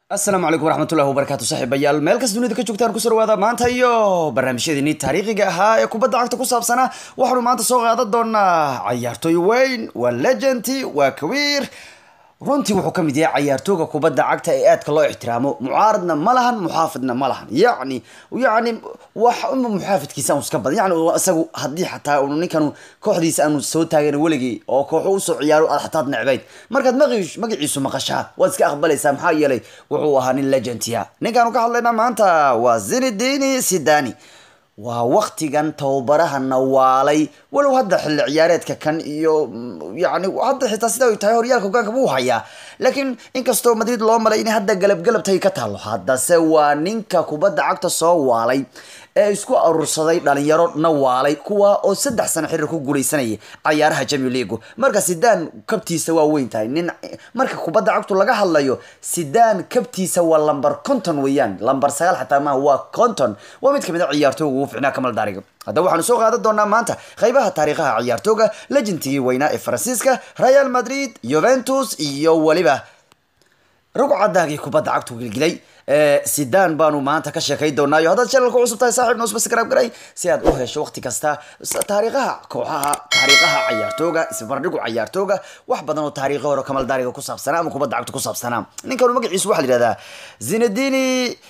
asalaamu calaykum waraxmatullahi wabarakaatu saaxiibayaal meel kas dunida ka joogtaan ku sarwaada maanta iyo barnaamijyadeenii taariikhiga ahaa ee kubadda cagta ku saabsanaa waxaanu maanta soo qaadan doonaa cayaartooy weyn waa legendi waa kawiir runtii wuxuu ka mid yahay cayaartooga kubadda cagta ee aadka loo ixtiraamo mucaaradna ma lahan muxaafidna ma lahan yacni yacni wax uma muxaafidkiisa aanu iska badan yacni isagu haddii xataa unu ninkanu kooxdiisa aanu soo taagan weligii oo kooxu usoo ciyaaro aad xataad necbayd markaad maqi magaciisu maqashaa waad iska aqbalaysaa maxaa yeelay wuxuu ahaa nin legendia ninkaanu ka hadlaynaa maanta waa zinedini sidani waa waktigan tababaraha nawaalay walow hadda xilli ciyaareedka kan iyo yani hadda xitaa sida ay tahay horyaalka hogaanka buu hayaa laakiin inkastoo madrid loo malay inay hadda galab galabtay ka taalo haddase waa ninka kubadda cagta soo waalay ee isku arursaday dhalinyaro na waalay kuwa oo saddex sano xiriir ku guuleysanayay cayaaraha jamio leagu marka sidaan kabtiisa waa weyn tahay nin marka kubadda cagtu laga hadlayo sidaan kabtiisa waa lamber conton weeyaan lamber sagaal xataa maaha waa conton waa mid kamid a ciyaartooga ugu ficnaa kamal daariga haddaba waxaanu soo qaadan doonaa maanta qaybaha taariikhaha ciyaartooga legentigii weynaa ee faransiiska real madrid juventus iyo weliba rugcadaagii kubadda cagtu gilgilay sidan baanu maanta ka sheekay doonaayo haddaad channelka cusub tahay saaxiib noo subscribe garay si aad u hesho waqti kasta taariikhaha kooxaha taariikhaha cayaartooga isbardhigu cayaartooga wax badan oo taariikhi hore kamal daariga ku saabsanaa ama kubadda cagta ku saabsanaa ninkanu magaciisu waxaa la yihahdaa zinedini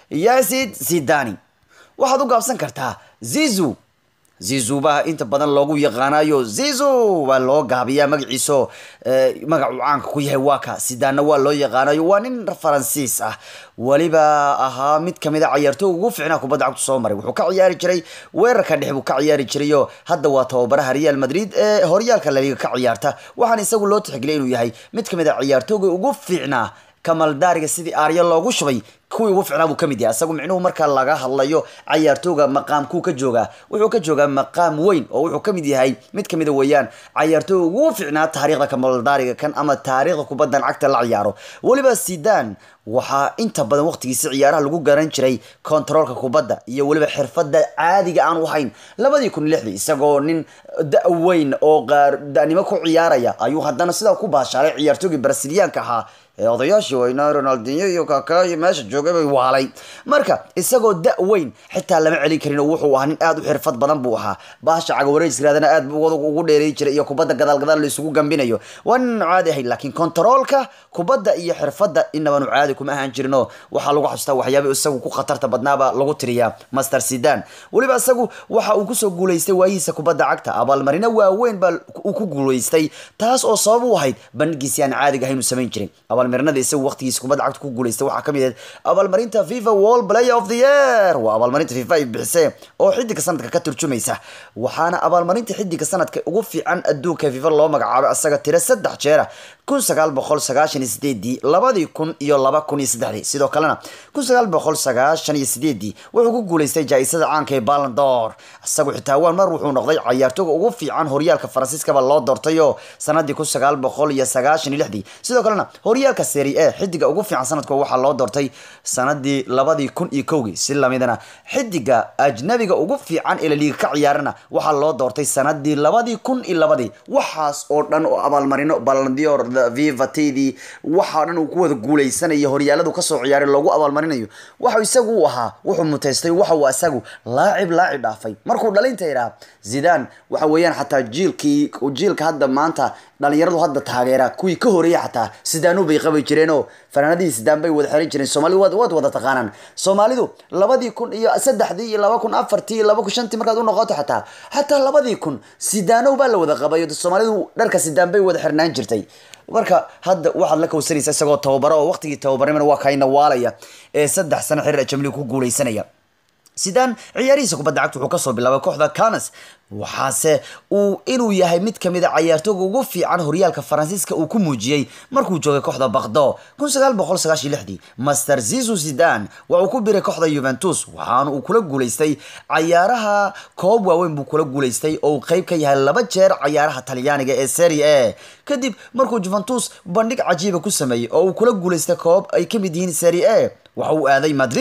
yasid sidani waxaad u gaabsan kartaa zizu zizu baa inta badan loogu yaqaanayo zizu waa loo gaabiyaa magaciiso magacuu caanka ku yahay waa ka sidaana waa loo yaqaanayo waa nin faransiis ah weliba ahaa mid kamid a cayaartooga ugu ficnaa kubadda cagtu soo maray wuxuu ka ciyaari jiray weerarka dhex buu ka ciyaari jirayo hadda waa tababaraha real madrid ee horyaalka laliga ka ciyaarta waxaana isagu loo tixgeliyay inuu yahay mid kamid a ciyaartooga ugu fiicnaa kamaldaariga sidii aarya loogu shubay kuwii ugu ficnaa buu kamid yahay isagu micnuhu marka laga hadlayo cayaartooga maqaamkuu ka joogaa wuxuu ka joogaa maqaam weyn oo wuxuu kamid yahay mid kamida weeyaan cayaartooga ugu ficnaa taariikhda kamaldaariga kan ama taariikhda kubaddan cagta la ciyaaro weliba sidan waxaa inta badan waqtigiisi ciyaaraha lagu garan jiray kontaroolka kubadda iyo weliba xirfada caadiga aan u hayn labadii kun lixdii isagoo nin da-weyn oo qaar da-nimo ku ciyaaraya ayuu haddana sidaa ku baashaalay ciyaartoogii brasiliyaanka ahaa ee odayaashii weynaa ronaldinyo iyo kaka iyo meesha joogay bay waalay marka isagoo da-weyn xitaa lama celin karin oo wuxuu ahaa nin aada u xirfad badan buu ahaa baasha cagawareejskiraadana aad buu ugu dheeray jiray iyo kubadda gadaal gadaal la isugu gambinayo waa nin caadi ahayn laakiin kontaroolka kubadda iyo xirfadda inabanu caadi kuma ahaan jirino waxaa lagu xasuustaa waxyaaba isagu ku khatarta badnaaba lagu tiriyaa master sidan weliba isagu waxa uu kusoo guuleystay waayihiisa kubadda cagta abaalmarino waaweyn baa uu ku guuleystay taas oo sabab u ahayd bandhigiisi aan caadiga ahayn uu samayn jiray abaalmarinada isagu waqtigiisa kubadda cagta ku guuleystay waxaa kamid ahayd abaalmarinta fifa world player of the year waa abaalmarinta fifa ay bixisee oo xidiga sanadka ka turjumaysa waxaana abaalmarinta xidiga sanadka ugu fiican adduunka fifa loo magacaabay asaga tira saddex jeera kun sagaal boqol sagaashan iyo sideedii labadii kun iyo laba kun iyo saddexdii sidoo kalena kun sagaal boqol sagaashan iyo sideedii wuxuu ku guuleystay jaa-isada caanka ee balandor isagu xitaa waan mar wuxuu noqday cayaartooga ugu fiican horyaalka faransiiskaba loo doortayo sanadii kun sagaal boqol iyo sagaashan iyo lixdii sidoo kalena horyaalka seri e xidiga ugu fiican sanadka waxaa loo doortay sanadii labadii kun iyo kowgii si lamidana xidiga ajnabiga ugu fiican ee laliiga ka ciyaarana waxaa loo doortay sanadii labadii kun iyo labadii waxaas oo dhan oo abaalmarino balandior viva tdii waxaa dhan uu ku wada guuleysanaya horyaaladu kasoo ciyaaray loogu abaalmarinayo waxau isagu u ahaa wuxuu muteystay waxa uu isagu laacib laacib dhaafay markuu dhalinta idhaa zidan waxa weeyaan xataa jiilkii jiilka hadda maanta dhalinyaradu hadda taageera kuwii ka horeeyay xataa sidaanu bay qabi jireenoo fanaanadihii sidaan bay wada xiran jireen soomaalidu waad waad wada taqaanaan soomaalidu labadii kun iyo saddexdii iyo laba kun afartii iyo laba kun shantii markaad u noqoto xataa xataa labadii kun sidaanow baa la wada qabayo soomaalidu dharka sidaan bay wada xirnaan jirtay marka hadda waxaad la kowsanaysa isagoo tababaro oo waqtigii tababarnimana waa kayna waalaya ee saddex sano xiriir jamliga ku guuleysanaya sidaan ciyaarihiisa kubadda cagta wuxuu kasoo bilaabay kooxda canas waxaase uu inuu yahay mid kamid a cayaartooga ugu fiican horyaalka faransiiska uu ku muujiyey markuu joogay kooxda bakdo kun sagaal boqol sagaashiyo lixdii master zizu sidan waxa uu ku biray kooxda juventus waxaana uu kula guuleystay cayaaraha koob waaweyn buu kula guuleystay oo uu qeyb ka yahay laba jeer cayaaraha talyaaniga ee serie a kadib markuu juventus bandhig cajiiba ku sameeyey oo uu kula guuleystay koob ay kamid yihiin serie a waxa uu aaday madrid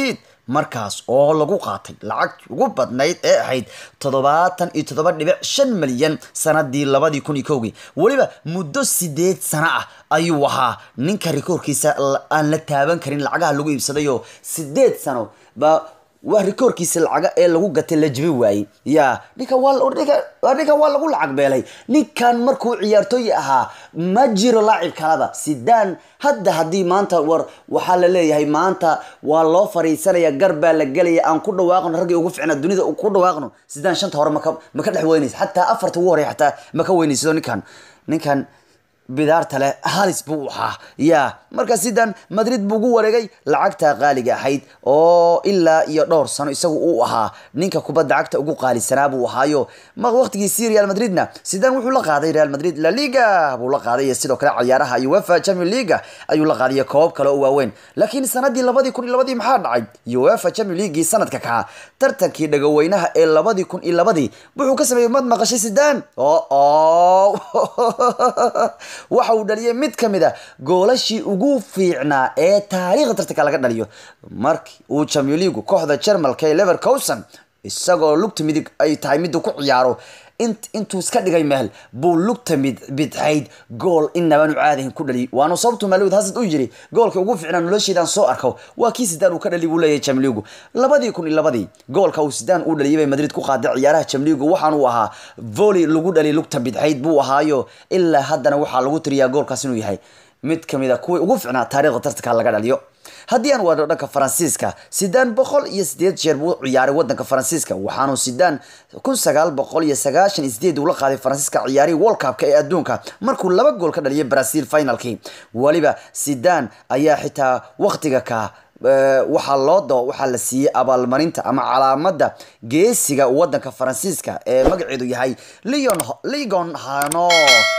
markaas oo lagu qaatay lacagtii ugu badnayd ee ahayd toddobaatan iyo toddoba dhibic shan milyan sanadii labadii kun iyo kowgii weliba muddo sideed sano ah ayuu ahaa ninka rikoorkiisa aan la taaban karin lacagaha lagu iibsadayoo sideed sano baa waa rikoorkiisa lacaga ee lagu gatay la jibi waayey ya ninkan waa ninkan waa lagu lacag beelay ninkan markuu ciyaartooy ahaa ma jiro laacib kalaba sidaan hadda haddii maanta war waxaa la leeyahay maanta waa loo fariisanaya gar baa la gelaya aan ku dhawaaqno raggii ugu ficnaa dunida ku dhawaaqno sidaan shanta hore maka maka dhex weynaysa xataa afarta ugu horey xataa maka weynaysido ninkan ninkan bidaarta leh halis buu ahaa ya marka sidan madrid buu ugu wareegay lacagta qaaliga ahayd oo ilaa iyo dhowr sano isagu uu ahaa ninka kubadda cagta ugu qaalisanaa buu ahaayo waqtigiisii real madridna sidan wuxuu la qaaday real madrid la liga buu la qaaday sidoo kale cayaaraha uefa champion leaga ayuu la qaaday koobab kale oo waaweyn laakiin sanadii labadii kun iyo labadii maxaa dhacay uefa champion leaguii sanadka kaca tartankii dhagaweynaha ee labadii kun iyo labadii wuxuu ka sameeyey mad maqashay sidan oo waxa uu dhaliyay mid ka mid a goolashii ugu fiicnaa ee taariikhda tartanka laga dhaliyo markii uu champion leagu kooxda jarmalka ee levercousen isagoo lugta midig ay tahay miduu ku ciyaaro intuu iska dhigay meel buu lugta mid bidxayd gool inabaanu caadahin ku dhaliy waanu sababtu maalud hasad u yiri goolka ugu fiicnaa nolosheedaan soo arko waa kii sidaan uu ka dhaliy buu leeyahay jamligu labadii kun iyo labadii goolka uu sidaan u dhaliyay bay madrid ku qaaday ciyaaraha jamligu waxaanu ahaa volley lagu dhaliy lugta bidxayd buu ahaayo ilaa haddana waxaa lagu tiriyaa goolkaas inuu yahay mid kamid a kuwii ugu fiicnaa taariikhda tartanka laga dhaliyo haddii aan waadho dhanka faransiiska sidaan boqol iyo sideed jeer buu ciyaaray wadanka faransiiska waxaanu sidaan kun sagaal boqol iyo sagaashan iyo sideed uu la qaaday faransiiska ciyaarihii world cupka ee adduunka markuu laba gool ka dhaliyay brazil finalkii weliba sidaan ayaa xitaa waqtiga ka waxaa loo doo waxaa la siiyey abaalmarinta ama calaamada geesiga wadanka faransiiska ee magaceedu yahay leon legon hano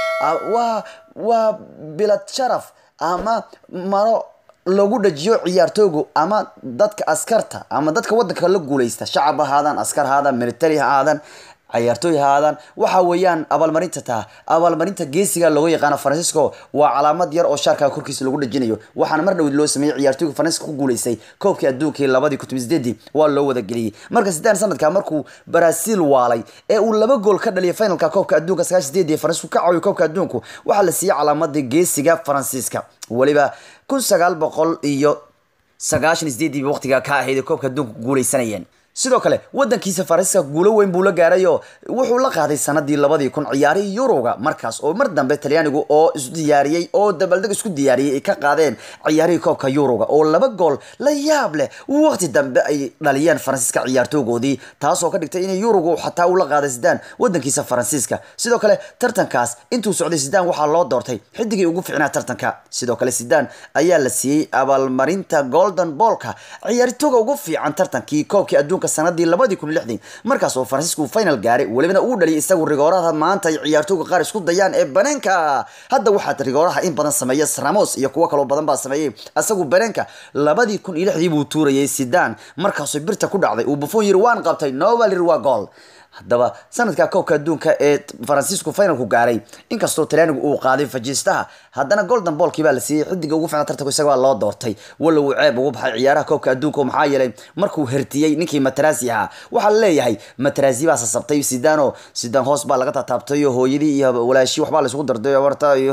waa waa bilad sharaf ama maro lagu dhajiyo ciyaartooygu ama dadka askarta ama dadka wadanka la guuleysta shacab ahaadaan askar ahaadaan military ha ahaadaan ciyaartooy ahaadaan waxa weeyaan abaalmarinta taa abaalmarinta geesiga looga yaqaano francisco waa calaamad yar oo shaarka korkiisa lagu dhajinayo waxaana mar dhowd loo sameeyey ciyaartooyga francisco ku guuleystay koobkii adduunkii labadii kun sideedii waa loo wada geliyey marka sidaan sanadka markuu brazil waalay ee uu laba gool ka dhaliyay finalka koobka adduunka sagaashan sideedii ee francisco ka caawiyo koobka adduunku waxaa la siiyey calaamadii geesiga faransiiska weliba kun sagaal boqol iyo sagaashan sideedii waqtiga ka ahayd ee koobka adduunka guuleysanayeen sidoo kale wadankiisa faransiiska guulo weyn buu la gaarayo wuxuu la qaaday sanadii labadii kun ciyaarihii yuroga markaas oo mar dambe talyaanigu oo isdiyaariyey oo dabaldeg isku diyaariyey ay ka qaadeen ciyaarihii koobka yuroga oo laba gool la yaab leh waqti dambe ay dhaliyeen faransiiska ciyaartoogoodii taasoo ka dhigtay inay yurogu xataa uu la qaaday sidaan wadankiisa faransiiska sidoo kale tartankaas intuu socday sidaan waxaa loo doortay xidigii ugu ficnaa tartanka sidoo kale sidaan ayaa la siiyey abaalmarinta golden boolka ciyaartooga ugu fiican tartankii koobkii adduunka sanadii labadii kun lixdii markaas oo faransiisku final gaaray welibana uu dhaliyay isagu rigooraha maanta ay ciyaartooyga qaar isku dayaan ee baneenka hadda waxaa rigooraha in badan sameeya ramos iyo kuwo kaloo badan baa sameeyey isagu baneenka labadii kun iyo lixdii buu tuurayay sidaan markaasoo birta ku dhacday uu buffon yiri waan qabtay novalir waa gool haddaba sanadka koobka adduunka ee faransiisku finalku gaaray inkastoo talyaanigu uu qaaday fajiistaha haddana golden boolkii baa la siiyey xidiga ugu fiicna tartanku isaga baa loo doortay walla uu ceeb ugu baxay ciyaaraha koobka adduunka maxaa yeelay markuu hertiyey ninkii matarasi ahaa waxaa la leeyahay matarasi baa sasabtay sidano sidan hoos baa laga tataabtay oo hooyadii iyo walaashii waxbaa la isugu darday warta iyo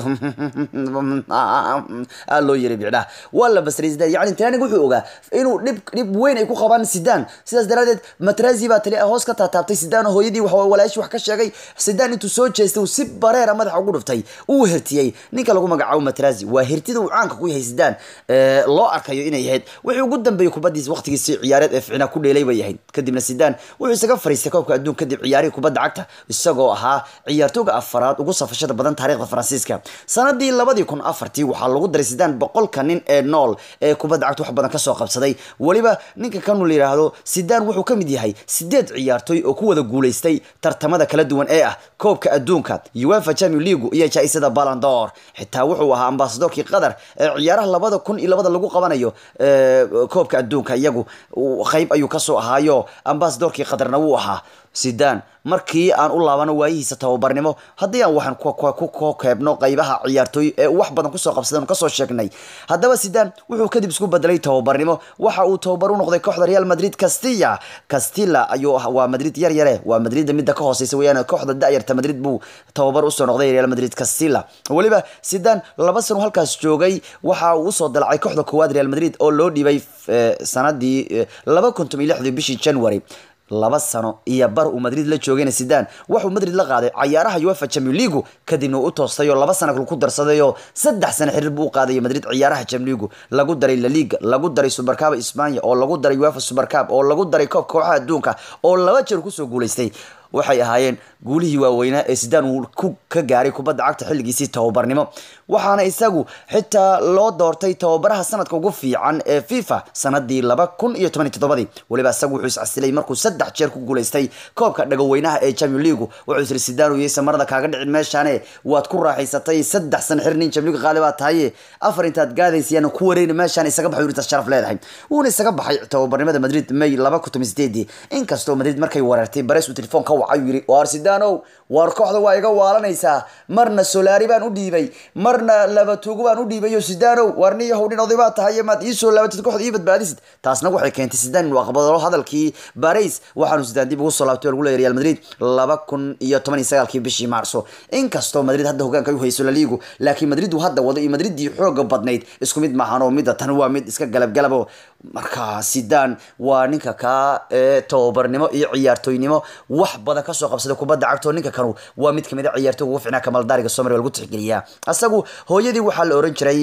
aa loo yiri bicdhaha waa la basray sidaan yacni talyaaniga wuxuu ogaa inuu dhib dhib weyn ay ku qabaan sidaan sidaas daraadeed matarasi baa tali hoos ka tataabtay sidaan hooyadii walaashi wax ka sheegay sidaan intuu soo jeestay uu si bareera madaxa ugu dhuftay uu hertiyey ninka lagu magacaabo matrazi waa hertida uu caanka ku yahay sidaan loo arkayo inay ahayd wixii ugu dambeeyey kubadiisa waqtigiisi ciyaareed ee ficnaa ku dheelay bay ahayd kadibna sidaan wuxuu isaga fariistay koobka adduun kadib ciyaarihii kubadda cagta isagoo ahaa ciyaartooga afaraad ugu safashada badan taariikhda faransiiska sanadii labadii kun afartii waxaa lagu daray sidaan boqolka nin ee nool ee kubadda cagta wax badan kasoo qabsaday weliba ninka kanu la yidhaahdo sidaan wuxuu ka mid yahay sideed ciyaartooy oo ku wada guuleystay tartamada kala duwan ee ah koobka adduunka uefa champion league iyo jaa-isada balandor xitaa wuxuu ahaa ambasadorkii qatar ee ciyaaraha labada kun iyo labada lagu qabanayo koobka adduunka iyagu qeyb ayuu kasoo ahaayo ambasadorkii qatarna wuu ahaa sidan markii aan u laabano waayihiisa tababarnimo haddii aan waxaan ku keebno qaybaha ciyaartooy ee wax badan kusoo qabsadeen kasoo sheegnay haddaba sidan wuxuu kadib isku bedelay tababarnimo waxa uu tababar u noqday kooxda real madrid castilla castilla ayuu waa madrid yar yare waa madrid midda ka hooseysa weyaan kooxda da'yarta madrid buu tababar usoo noqday real madrid castilla weliba sidan laba sano halkaas joogay waxa uu usoo dalacay kooxda koowaad real madrid oo loo dhibay sanadii laba kuntum iyo lixdii bishii january laba sano iyo bar uu madrid la joogayna sidan wuxuu madrid la qaaday cayaaraha uefa champion leagu kadibna uu u toostay oo laba sana ku darsadayoo saddex sano xiriir buu u qaadaya madrid ciyaaraha champion leagu lagu daray la liga lagu daray supercaba spania oo lagu daray uefa supercab oo lagu daray koobka kooxaha adduunka oo laba jeer kusoo guulaystay waxay ahaayeen guulihii waaweynaa ee sidaan uu ku ka gaaray kubadda cagta xilligiisii tababarnimo waxaana isagu xitaa loo doortay tababaraha sanadka ugu fiican ee fifa sanadii laba kun iyo toban iyo toddobadii weliba isagu wuxuu iscasilay markuu saddex jeer ku guulaystay koobka dhagaweynaha ee champion leagu wuxuu isiri sidaan yeysa marada kaaga dhicin meeshaane waad ku raaxaysatay saddex sana xir nin champion league qaali baa tahaye afar intaad gaadaysayaan ku wareeni meeshaan isaga baxay intaas sharaf leedahay wuuna isaga baxay tababarnimada madrid may laba kun toban sideedii inkastoo madrid markay weerartay bares uu telefoon ka wacay yiri waar sidanow waar kooxda waa iga waalanaysaa marna solari baan u dhiibay marna labatuugo baan u dhiibayo sidanow waar nin yahow nin oday baa tahay maad iisoo laabatid kooxda ii badbaadisid taasna waxay keentay sidaan inuu aqbalo hadalkii baris waxaanu sidaan dib ugu soo laabtay oo lagu leeyahay real madrid laba kun iyo toban iyo sagaalkii bishii maarso inkastoo madrid hadda hogaanka u hayso laliigu laakiin madrid uu hadda wado iyo madridii xooga badnayd isku mid maahan oo midda tan waa mid iska galabgalabo marka sidaan waa ninka kaa ee tababarnimo iyo ciyaartooynimo wax badan kasoo qabsada kubadda cagto ninka kanu waa mid kamid a ciyaartooyga ugu ficnaa kamaldaariga somalia lagu tixgeliyaa asagu hooyadii waxaa la oran jiray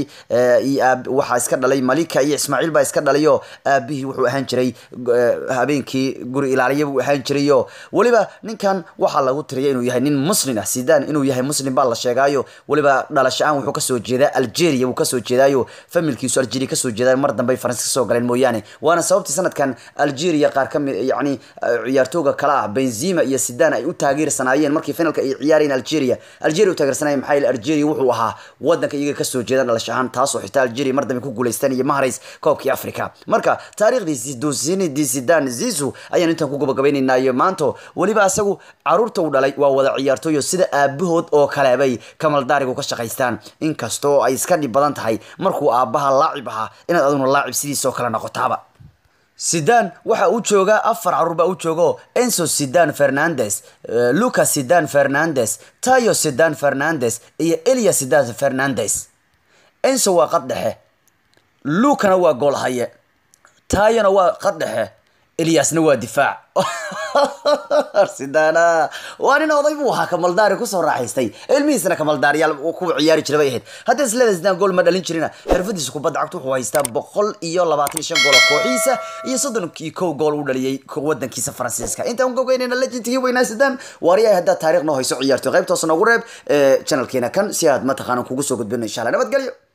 waxaa iska dhalay malika iyo ismaaciil baa iska dhalayo aabihii wuxuu ahaan jiray habeenkii guri ilaaliya buu ahaan jirayo weliba ninkan waxaa lagu tiriya inuu yahay nin muslin ah sidan inuu yahay muslim baa la sheegaayo weliba dhalasho-aan wuxuu kasoo jeedaa algeria buu kasoo jeedaayo familkiisu algeria kasoo jeedaa mar dambe faransa kasoo galeen mooyaane waana sababtii sanadkan algeria qaar kamid yani ciyaartooga kale ah benzima iyo sidan ay u taageersanaayeen markii finalka ay ciyaarayeen algeria algeria u taageersanayeen maxaa yeele algeria wuxuu ahaa wadanka iyaga kasoo jeeda dhalasho ahaan taasoo xitaa algeria mar dambe ku guuleysteen iyo mahrays koobkii africa marka taariikhdii dusinidii sidan zizu ayaan intaan ku gabagabaynaynaa iyo maanto weliba asagu caruurta uu dhalay waa wada ciyaartooyo sida aabahood oo kale bay kamaldaarigu ka shaqaystaan inkastoo ay iska dhib badan tahay markuu aabbaha laacib ahaa inaad aduna laacib sidiisoo kale noqotaaba sidan waxa uu joogaa afar caruur baa u joogo enso sidan fernandes lucas sidan fernandes tayo sidan fernandes iyo elia sidan fernandes enso waa qad dhexe lucana waa gool haye tayona waa qad dhexe eliasna waa difaac sidana waa nin oday buu ahaa kamaldaari kusoo raaxaystay ilmihiisna kamaldaariyaal kuwa ciyaari jira bay ahayd haddii isleeda sidaan gool ma dhalin jirina xirfadiisa kubadda cagta wuxuu haystaa boqol iyo labaatan iyo shan gool oo kooxiisa iyo soddon iyo kow gool u dhaliyay wadankiisa faransiiska intaan gogeynayna legendkii weynaa sidaan waariyahay haddaad taariikh noo hayso ciyaarto qaybtoosa noogu reeb channelkeena kan si aad mataqaana kugu soo gudbino insha allah nabadgelyo